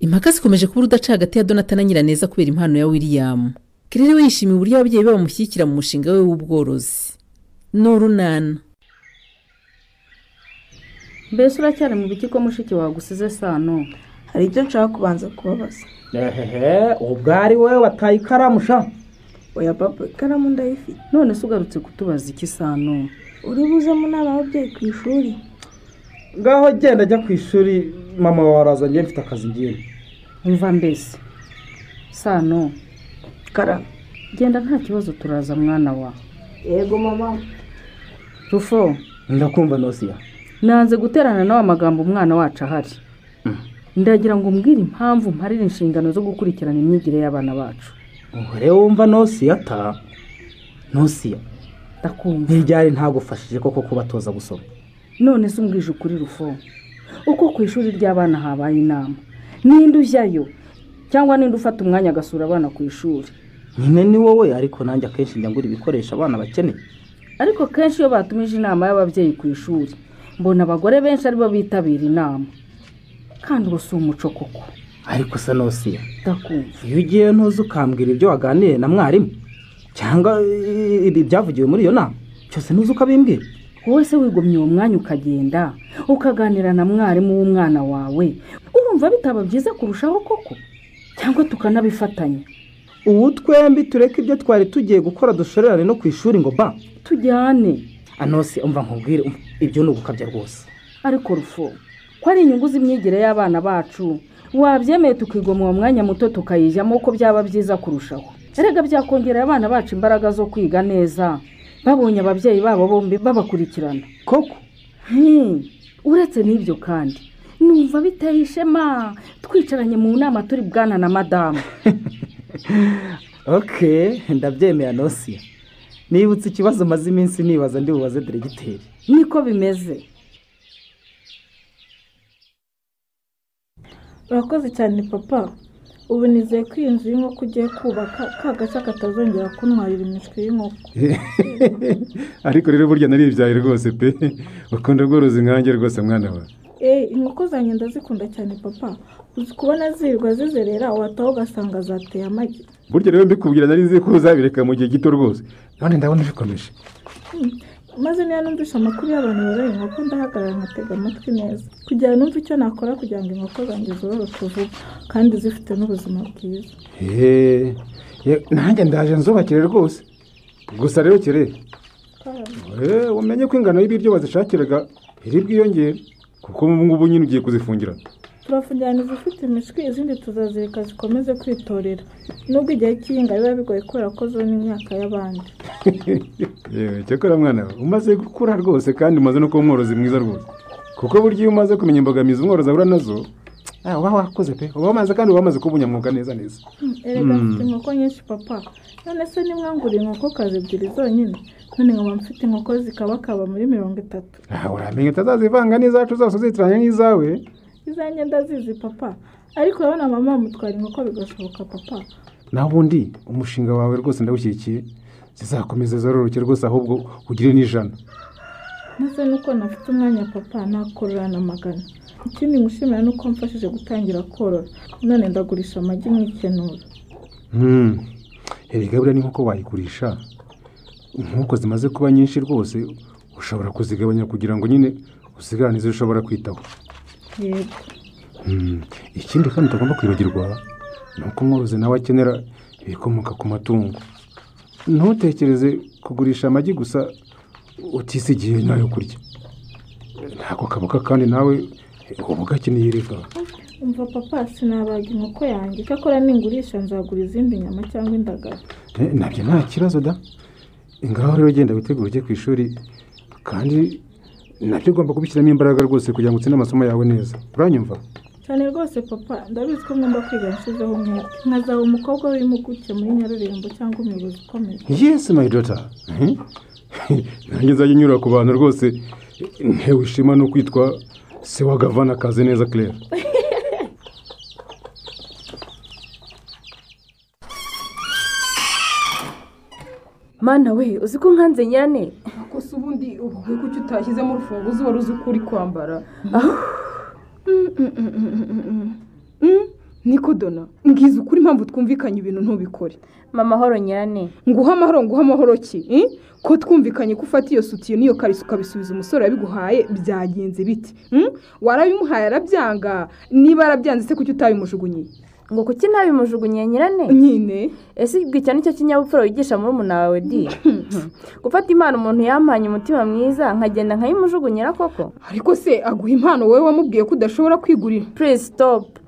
impaka zikomeje kuba urudaca hagati ya donata na nyiraneza kubera impano ya william kerere we yishimiye uburyo ababyeyi be bamushyigikira mu mushinga we w'ubworozi ni urunana mbese uracyari mu biti ko mushiki wawe usize sano hari ibyo nshaka kubanza kubabaza ehehe ubwo ari wowe wataye ikaramu sha oya papa ikaramu ndayifite none se ugarutse kutubaza iki sano uri buze mu nama y'ababyeyi ku ishuri ngaho genda ajya ku ishuri mama wawe araza njye mfite akazi ngiye umva mbese sano karame genda nta kibazo turaza mwana wa yego mama rufo ndakumva nosiya nanze guterana nawe amagambo umwana wacu ahari ndagira ngo umbwire impamvu mparira inshingano zo gukurikirana imyigire y'abana bacu uhore wumva nosiya ta nosiya ndakumva ntibyari ntagufashije koko kubatoza gusoma none se umbwije ukuri rufo uko ku ishuri ry'abana habaye inama ninde ujyayo cyangwa ninde ufata umwanya agasura abana ku ishuri nyine ni wowe ariko nanjye akenshi njya ngura ibikoresho abana bakeneye ariko kenshi iyo batumije inama y'ababyeyi ku ishuri mbona abagore benshi aribo bitabira inama kandi ubu si umuco koko ariko se nosiya ndakumva iyo ugiye ntuze ukambwira ibyo waganiriye na mwarimu cyangwa eh, ibyavugiwe muri iyo nama cyose ntuze ukabimbwira wowe se wigomye uwo mwanya ukagenda ukaganira na mwarimu w'umwana wawe urumva bitaba byiza kurushaho koko cyangwa tukanabifatanya ubu twembi tureke ibyo twari tugiye gukora dushorerane no ku ishuri ngo ba tujyane anose umva nkubwire um, ibyo ni ugukabya rwose ariko rufo ko ari inyungu z'imyigire y'abana bacu wabyemeye tukigoma uwo mwanya muto tukayijyamo ko byaba byiza kurushaho erega byakongerera abana bacu imbaraga zo kwiga neza babonye ababyeyi babo bombi babakurikirana koko Hmm, uretse n'ibyo kandi numva biteye ishema twicaranye mu nama turi bwana na madamu ok ndabyemeye anosiya nibutse ikibazo umaze iminsi nibaza ndi bubaze diregiteri niko bimeze urakoze cyane papa ubu nizeye ko iyi nzu y'inkoko ugiye kubaka ka gace katazongera kuntwarira imishwi y'inkoko ariko rero burya naribyaye rwose pe ukunda ubworozi nkanjye rwose mwana wawe eee inkoko zanjye ndazikunda cyane papa uzi kubona zirirwa zizerera wataha ugasanga zateye amagi burya rero mbikubwira nari nzi ko uzabireka mu gihe gito rwose none ndabona bikomeje Hmm, maze niba numvise amakuru y'abantu boroye inkoko ndahagarara nkatega amatwi neza kugira ngo numve icyo nakora kugira ngo inkoko zanjye zororoke vuba kandi zifite n'ubuzima bwiza Eee, ye- nanjye ndaje nzubakire rwose gusa rero kire eee, umenye ko ingano y'ibiryo bazishakiraga iri bwiyongere kuko ubu ngubu nyine ugiye kuzifungira turafungirana izifite imishwi izindi tuzazireka zikomeze kwitorera nubwo igihe cy'ihinga biba bigoye kubera ko zona imyaka y'abandi yewe cyakora mwana we umaze gukura rwose kandi umaze no kuba umworozi mwiza rwose kuko burya iyo umaze kumenya imbogamizi umworozi ahura nazo ah, uba wakoze pe uba wamaze kandi uba wamaze kuba unyamwuga neza neza Hmm, erega mfite inkoko nyinshi papa none se nimwanguriye inkokokazi ebyiri zonyine none nkaba mfite inkoko zikabakaba muri mirongo itatu aha uramenye utazazivanga n'izacu zose uzitiranya n'izawe izanjye ndazizi papa ariko urabona mama yamutwara inkoko bigashoboka papa naho ubundi umushinga wawe rwose ndawushyigikiye zizakomeza zororoke rwose ahubwo ugire n'ijana maze nuko nafite umwanya papa nakorora na magana ikindi ngushimira ni uko mfashije gutangira korora none ndagurisha amagi nkikenura Hmm. erega buriya n'inkoko wayigurisha inkoko zimaze kuba nyinshi rwose ushobora kuzigabanya kugira ngo nyine usigarane izo ushobora kwitaho yego Hmm. ikindi kandi utagomba kwibagirwa ni uko umworozi nawe akenera ibikomoka ku matungo ntutekereze kugurisha amagi gusa utisigiye n'ayo kurya ntabwo kabuka kandi nawe uba ugakeneye reka umva papa sinabaga inkoko yanjye icyakora ningurisha nzagura izindi nyama cyangwa indagara Eh, nabyo nta kibazo da ngaho rero genda witegure ujye ku ishuri kandi nabyo ugomba kubishyiramo imbaraga rwose kugira ngo utsinde amasomo yawe neza uranyumva cyane rwose papa ndabizi ko ngomba kwiga nshyizeho umwete nkazaba umukobwa w'impuguke muri nyarurembo cyangwa umuyobozi ukomeye yes my daughter Mhm. nanjye nzajya nyura ku bantu rwose ntewe ishema no kwitwa se wa gavana kaze neza claire mana we uzi ko nkanze nyane Ako se ubundi uvuge ko icyo utashyizemo urufunguzo wari uzi uko uri kwambara Mm, mm, mm, mm, mm, mm, mm. Mm, nikodona ngize ukuri impamvu twumvikanye ibintu ntubikore mama horo nyirane nguha amahoro nguha amahoro ki eh? ko twumvikanye ko ufata iyo sutiyo n'iyo kariso ukabisubiza umusore yabiguhaye byagenze biti mm? warabimuhaye arabyanga niba yarabyanze se kuki utabimujugunye ngo kuki ntabimujugunyiye nyirane nyine ese icyo ni cyo kinyabupfura wigisha muri umuna wawe di gufata impano umuntu yampanye umutima mwiza nkagenda nkayimujugunyira koko ariko se aguha impano wowe wamubwiye ko udashobora kwigurira purize sitopu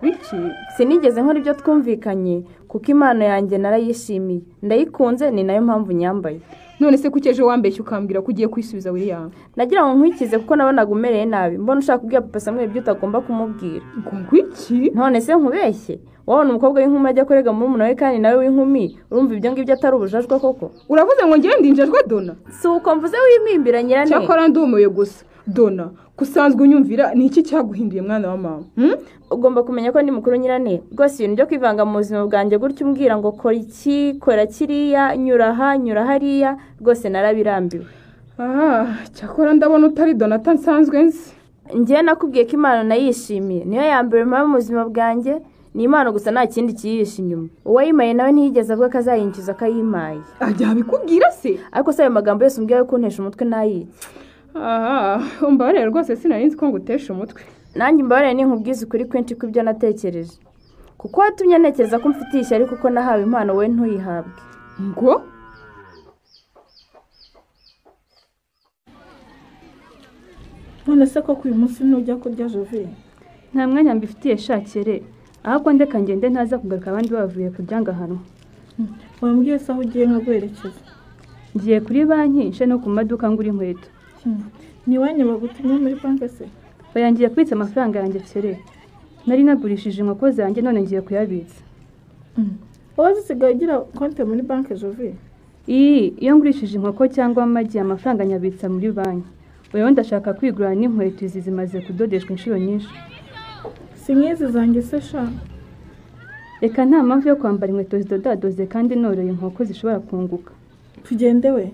wiki sinigeze nkora ibyo twumvikanye kuko impano yanjye narayishimiye ndayikunze ni nayo mpamvu nyambaye none se kuki ejo wambeshye ukambwira ko ugiye kwisubiza william nagira ngo nkwikize kuko nabonaga umereye nabi mbona ushaka kubwira papa samuel ibyo utagomba kumubwira ngo ngwiki none se nkubeshye wabona umukobwa w'inkumi ajya kurega murumuna we kandi nawe w'inkumi urumva ibyo ngibyo atari ubujajwa koko uravuze ngo ngewe ndinjajwe dona si uko mvuze wimimbira nyirane cyakora ndumiwe gusa dona gusanzwe unyumvira ni iki cyaguhinduye mwana wa mama Hmm? ugomba kumenya ko ndi mukuru nyirane rwose ibintu byo kwivanga mu buzima bwanjye gutya umbwira ngo kora iki kora kiriya nyura aha nyura hariya rwose narabirambiwe Ah, cyakora ndabona utari donata nsanzwe nzi ngewe nakubwiye ko impano nayishimiye niyo ya mbere mpaba mu buzima bwanjye ni impano gusa nta kindi kiyihishe inyuma uwayimaye nawe ntiyigeze avuga ko azayinjiza akayimaye ajya abikubwira se ariko se ayo magambo yose umbwiye yo kuntesha umutwe nayica aha umbabarire rwose sinari nzi ko ngutesha umutwe nanjye imbabarire ni nkubwize ukuri kwinshi kw'ibyo natekereje kuko watumye ntekereza ko umfitiye ishyari kuko nahawe impano we ntuyihabwe ngo none se koko uyu munsi ntujya kurya jove nta mwanya mbifitiye shakire ahubwo ndeka ngende ntaza kugaruka abandi bavuye kurya ngo ahanwa wambwiye se aho ugiye nkaguherekeza ngiye kuri banki nshya no ku maduka ngura inkweto Hmm. ni iwanyu bagutumye muri banki se bayangiye kubitsa amafaranga yanjye kere nari nagurishije inkoko zanjye none ngiye kuyabitsa wowe zisigaye ugira konti muri banki jove iyi iyo ngurishije inkoko cyangwa amagi amafaranga nyabitsa muri banki rero ndashaka kwigura n'inkweto izi zimaze kudodeshwa inshuro nyinshi si nk'izi zanjye se sha reka nta mpamvu yo kwambara inkweto zidodadoze kandi noroye inkoko zishobora kunguka tugende we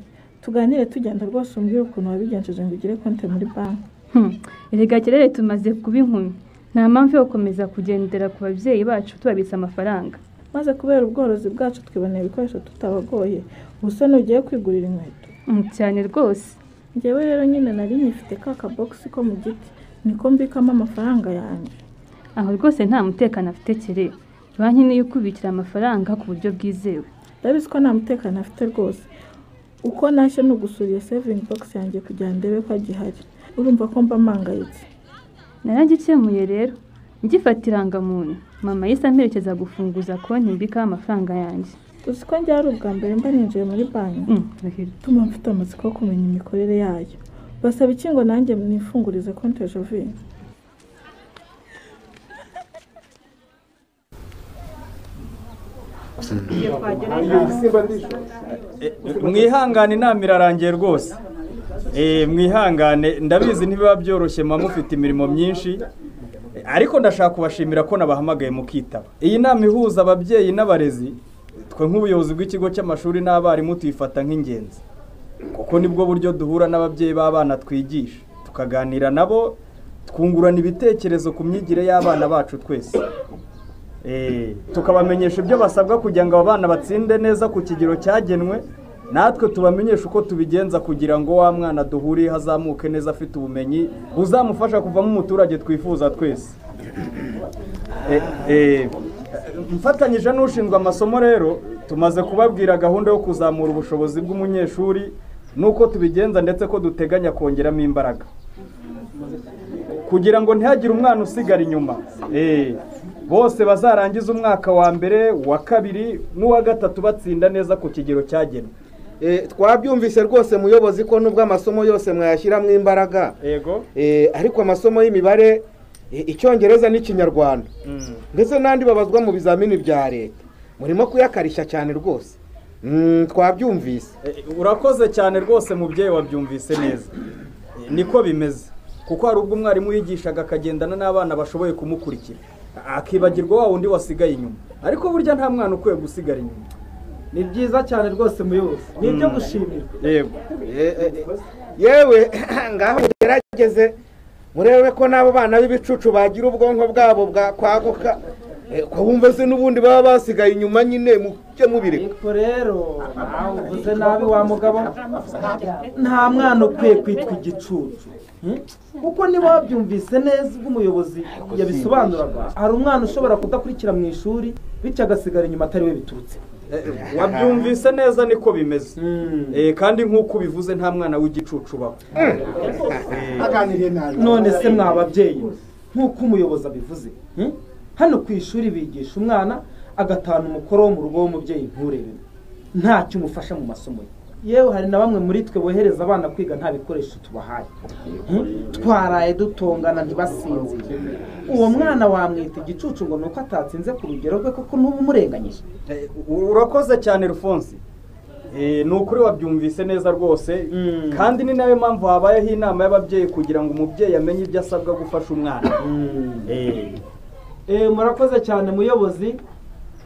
tuganire tugenda rwose umbwire ukuntu wabigenjeje ngo ugire konti muri banki Hmm. erega kerere tumaze kuba inkumi nta mpamvu yo gukomeza kugendera ku babyeyi bacu tubabitsa amafaranga maze kubera ubworozi bwacu twiboneye ibikoresho tutabagoye ubu se ntugiye kwigurira inkweto Hmm, cyane rwose ngewe rero nyine nari nyifite ka kabogisi ko mu giti niko mbikamo amafaranga yanjye aho rwose nta mutekano afite kere banki niyo ikubikira amafaranga ku buryo bwizewe ndabizi ko nta mutekano afite rwose uko nashye ni ugusura iyo sevingi bogisi yanjye kugira ngo ndebe ko agihari urumva ko mba mpangayitse naragikemuye rero ngifata irangamuntu mama yahise amperekeza gufunguza konti mbikaho amafaranga yanjye uzi ko njya ari ubwa mbere mba ninjiye muri banki Hmm, ndahiro. ituma mfite amatsiko yo kumenya imikorere yayo basaba iki ngo nanjye mwifungurize konti jovine mwihangane inama irarangiye rwose Eh, mwihangane ndabizi ntibiba byoroshye muba mufite imirimo myinshi Eh, ariko ndashaka kubashimira ko nabahamagaye mukitaba iyi nama ihuza ababyeyi n'abarezi twe nk'ubuyobozi bw'ikigo cy'amashuri n'abarimu tuyifata nk'ingenzi kuko nibwo buryo duhura n'ababyeyi b'abana twigisha tukaganira nabo twungurana ibitekerezo ku myigire y'abana bacu twese Eh, tukabamenyesha ibyo basabwa kugira ngo aba bana batsinde neza ku kigero cyagenwe natwe tubamenyeshe uko tubigenza kugira ngo wa mwana duhuriye azamuke neza afite ubumenyi buzamufasha kuvamo umuturage twifuza twese Eh, eh, mfatanyije n'ushinzwe amasomo rero tumaze kubabwira gahunda yo kuzamura ubushobozi bw'umunyeshuri n'uko tubigenza ndetse ko duteganya kongeramo imbaraga kugira ngo ntihagire umwana usigara inyuma Eh, bose bazarangiza umwaka wa mbere uwa kabiri n'uwa gatatu batsinda neza ku kigero cyagenwe Eh, twabyumvise rwose muyobozi ko nubwo amasomo yose mwayashyiramo imbaraga yego Eh, ariko amasomo y'imibare eh, icyongereza n'ikinyarwanda ndetse n'andi babazwa mu bizamini bya leta murimo kuyakarishya cyane rwose Mm, twabyumvise Eh, urakoze cyane rwose mubyeyi wabyumvise neza Eh, niko bimeze kuko hari ubwo umwarimu yigishaga akagendana n'abana bashoboye kumukurikira akibagirwa wa wundi wasigaye inyuma ariko burya nta mwana ukwiye gusigara inyuma ni byiza cyane rwose muyobozi ni ibyo gushimira yego Eh, eh, eh, yewe ngaho mugerageze murebe ko n'abo bana b'ibicucu bagira ubwonko bwabo bwakwaguka ko wumva se n'ubundi baba basigaye inyuma nyine mujye mubireka ariko rero nawe uvuze nabi wa mugabo nta mwana ukwiye kwitwa igicucu Hmm? kuko niba wabyumvise neza ubwo umuyobozi yabisobanuraga hari umwana ushobora kudakurikira mu ishuri bityo agasigara inyuma atari we biturutse wabyumvise neza niko bimeze Eh, kandi nk'uko ubivuze nta mwana w'igicucu ubaho aganiriye nabi none se mwa babyeyi nk'uko umuyobozi abivuze hmm? hano ku ishuri bigisha umwana agatahana umukoro wo mu rugo w'umubyeyi nturebemo ntacyo umufasha mu masomo ye yewe hari na bamwe muri twe bohereza abana kwiga nta bikoresho tubahaye Hmm? twaraye dutongana ntibasinzire uwo mwana wamwita igicucu ngo ni uko atatsinze ku rugero rwe kuko n'ubu umurenganyije Eh, urakoze cyane rufonsi Eh, ni ukuri wabyumvise neza rwose kandi ni nayo mpamvu habayeho inama y'ababyeyi kugira ngo umubyeyi amenye ibyo asabwa gufasha umwana Eh. Eh, murakoze cyane muyobozi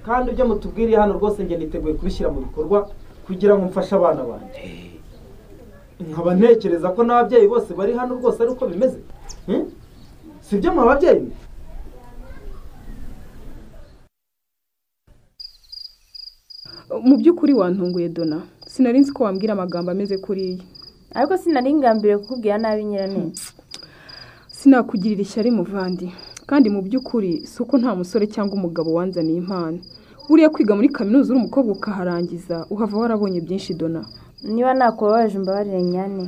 kandi ibyo mutubwiriye hano rwose njye niteguye kubishyira mu bikorwa kugira ngo mfashe abana banjye nkaba ntekereza ko n'ababyeyi bose bari hano rwose ari uko bimeze Hmm? si ibyo mwa babyeyi mwe? mu by'ukuri wantunguye dona sinari nzi ko wambwira amagambo ameze kuriya ariko sinari ngambiriye kukubwira nabi nyiraneza sinakugirira ishyari muvandi kandi mu by'ukuri si uko nta musore cyangwa umugabo wanzaniye impano buriya kwiga muri kaminuza uri umukobwa ukaharangiza uhava warabonye byinshi dona niba nakubabaje umbabarire nyane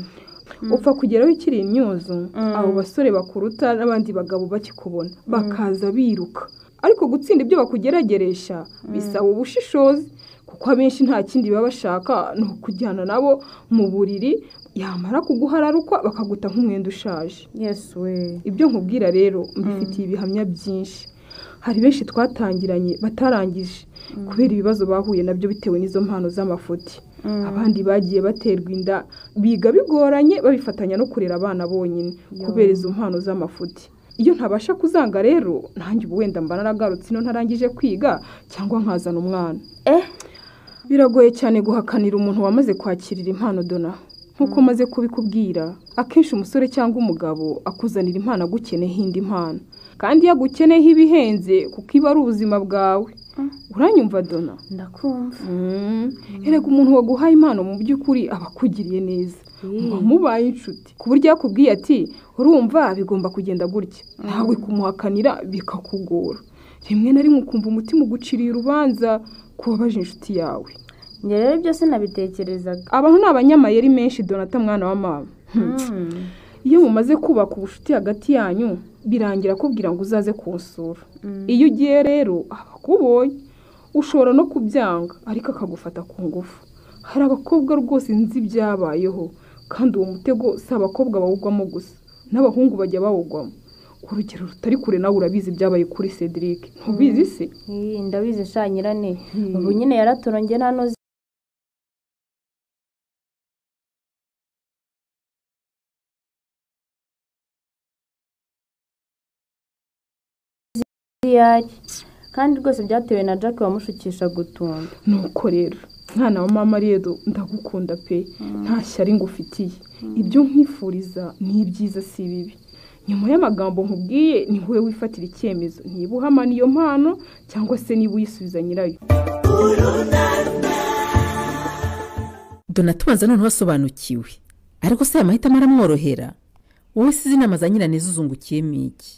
upfa kugeraho ikiri imyuzu abo basore bakuruta n'abandi bagabo bakikubona bakaza biruka ariko gutsinda ibyo bakugerageresha bisaba ubushishozi kuko abenshi nta kindi baba bashaka ni ukujyana nabo mu buriri yamara kuguhararukwa bakaguta nk'umwenda ushaje ibyo nkubwira rero mbifitiye ibihamya byinshi hari benshi twatangiranye batarangije kubera ibibazo bahuye nabyo bitewe n'izo mpano z'amafuti abandi bagiye baterwa inda biga bigoranye babifatanya no kurera abana bonyine kubera izo mpano z'amafuti iyo ntabasha kuzanga rero nanjye ubu wenda mba naragarutse ino ntarangije kwiga cyangwa nkazana umwana biragoye cyane guhakanira umuntu wamaze kwakirira impano dona nk'uko maze kubikubwira akenshi umusore cyangwa umugabo akuzanira impano agukeneyeho indi mpano kandi iyo agukeneyeho ibihenze kuko iba ari ubuzima bwawe uranyumva dona ndakumva erega umuntu waguhaye impano mu by'ukuri aba akugiriye neza wamubaye inshuti ku buryo yakubwiye ati urumva bigomba kugenda gutya nawe kumuhakanira bikakugora rimwe na rimwe ukumva umutima uguciriye urubanza kubabaje inshuti yawe njye rero ibyo sinabitekerezaga abantu ni abanyamayeri menshi donata mwana wa mama iyo mumaze kubaka ubucuti hagati yanyu birangira akubwira ngo uzaze kunsura iyo ugiye rero aba akubonye ushobora no kubyanga ariko akagufata ku ngufu hari abakobwa rwose nzi ibyabayeho kandi uwo mutego si abakobwa bawugwamo gusa n'abahungu bajya bawugwamo urugero rutari kure nawe urabizi ibyabaye kuri cedric ntubizi se Ih, ndabizi sha nyirane ubu nyine yaraturonge hano ziyari kandi rwose byatewe na jack wamushukisha gutunda nuko rero mwana wa mama rero ndagukunda pe nta shyari ngufitiye ibyo nkwifuriza ni ibyiza si bibi nyuma y'amagambo nkubwiye ni wowe wifatira icyemezo niba uhamana iyo mpano cyangwa se niba uyisubiza nyirayo dona tubanza noneho asobanukiwe ariko se aya mahitamo aramworohera wowe si izi inama za nyiraneza uzungukiyemo iki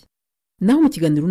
naho mu kiganiro